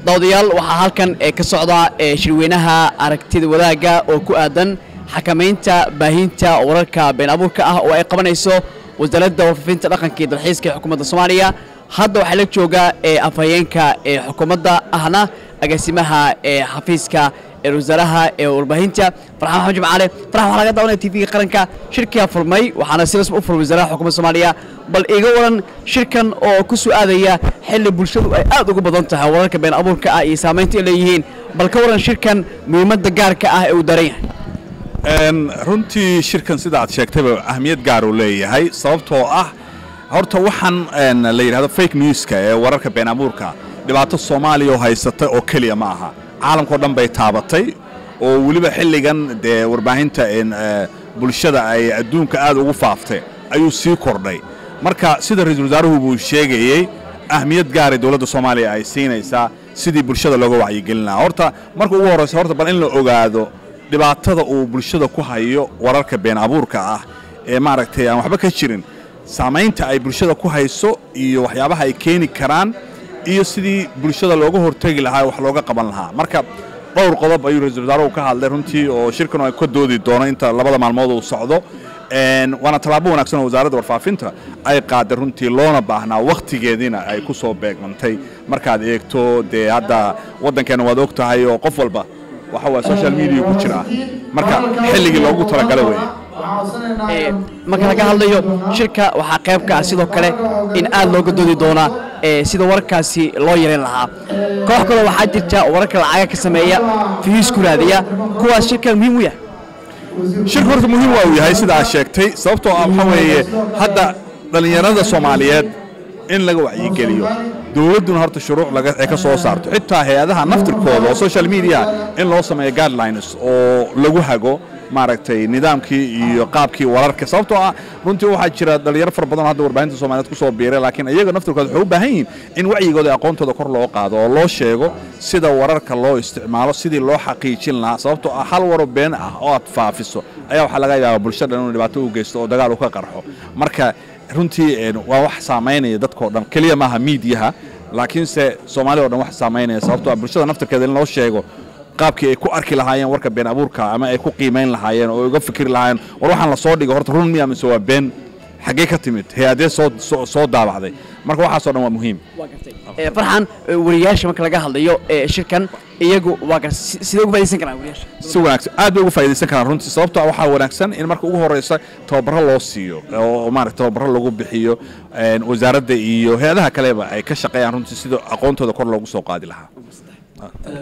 dawadayaal waxaa halkan ee ka socda ee shirweynaha aragtida wadaagga oo ku aadan xakamaynta baahinta wararka been abuurka ah oo ay qabanayso wasaaradda warfaafinta dhaqanka iyo dalxiiska ee xukuumadda soomaaliya hadda waxaa la jooga ee afhayeenka ee xukuumadda ahna agaasimaha ee xafiiska ee wasaaraha ee warbaahinta farxaan maxamed jimcaale farxan waxaa laga daawanaya tv-ga qaranka shirkiyaa furmay waxaana si rasmi u furmay wasaaraha xukuumadda soomaaliya bal iga waran shirkan oo ku soo aadaya xilli bulshadu ay aad ugu badan tahay wararka been abuurka ah iyo saamaynta ay leeyihiin bal ka waran shirkan muhiimadda gaarka ah ee uu daran yahay runtii shirkan sida aad sheegtayba ahmiyad gaar uu leeyahay sababtoo ah horta waxaan la yidhahdo fake newska ee wararka been abuurka dhibaato soomaaliya oo haysata oo keliya ma aha caalamkao dhan bay taabatay oo weliba xilligan dee warbaahinta bulshada ay adduunka aad ugu faaftay ayuu sii kordhay marka sida ra-iisul wasaaruhu buu sheegayey ahmiyad gaaray dowladda soomaaliya ay siinaysaa sidii bulshada looga wacyigelin lahaa horta marka ugu horraysa horta bal in la ogaado dhibaatada uu bulshada ku hayo wararka been abuurka ah ee maaragtay aan waxba ka jirin saamaynta ay bulshada ku hayso iyo waxyaabaha ay keeni karaan iyo sidii bulshada looga hortegi lahaa wax looga qaban lahaa marka dhowr qodob ayuu ra-isul wasaaruhu ka hadlay runtii oo shirkan ay ka doodi doono inta labada maalmood uu socdo waana tallaabo wanaagsan oo wasaaradda warfaafinta ay qaaday runtii loona baahnaa wakhtigeediina ay ku soo beegmantay markaad eegto dee hadda waddankeenna waad og tahay oo qof walba waxa waa social media ku jira marka xilligii loogu talagala weeye marka laga hadlayo shirka waxaa qayb ka ah sidoo kale in aad looga doodi doonaa sida wararkaasi loo yareyn lahaa koox kaloo waxaa jirta wararka lacaga ka sameeya fihiis ku raadiya kuwaas shirkan muhiim u yahay shirku horta muhiim waa uu yahay sida aad sheegtay sababtoo ah waxaa weeye hadda dhallinyarada soomaaliyeed in laga wacyigeliyo dowladduna horta shuruuc ay ka soo saarto xitaa hay-adaha naftirkooda oo social media in loo sameeyo guidelines oo lagu hago maaragtay nidaamkii iyo qaabkii wararka sababtoo ah runtii waxaa jira dhalinyaro fara badan oo hadda warbaahinta soomaliyeed ku soo biiray laakiin iyaga naftirkooda waxay u baahan yihiin in wacyigooda iyo aqoontooda kor loo qaado oo loo sheego sida wararka loo isticmaalo sidii loo xaqiijin lahaa sababtoo ah hal waro been ah oo aad faafiso ayaa waxaa laga yaabaa bulshada inuu dhibaato u geysto oo dagaal u ka qarxo marka runtii waa wax saamaynaya dadkao dhan keliya maaha miidiyaha laakiinse soomaaliya o dhan wax saamaynaya sababtoo ah bulshada naftirkeeda in loo sheego qaabkii ay ku arki lahaayeen warka been abuurka ama ay ku qiimayn lahaayeen oo uga fikri lahaayeen war waxaan la soo dhigo horta run miya mise waa been xaggee ka timid hay-adee soo soo daabacday marka waxaasoo dhan waa muhiim farxan wariyaasha marka laga hadlayo shirkan iyagu waa sidee uga faaidaysan karaan wariyaasha si wanaagsan aad bay uga faa'idaysan karaan runtii sababtoo waxaa wanaagsan in marka ugu horreysa tababaro loo siiyo oo maarata tababaro lagu bixiyo wasaaradda iyo hay-adaha kaleba ay ka shaqeeyaan runtii sida aqoontooda kor loogu soo qaadi lahaa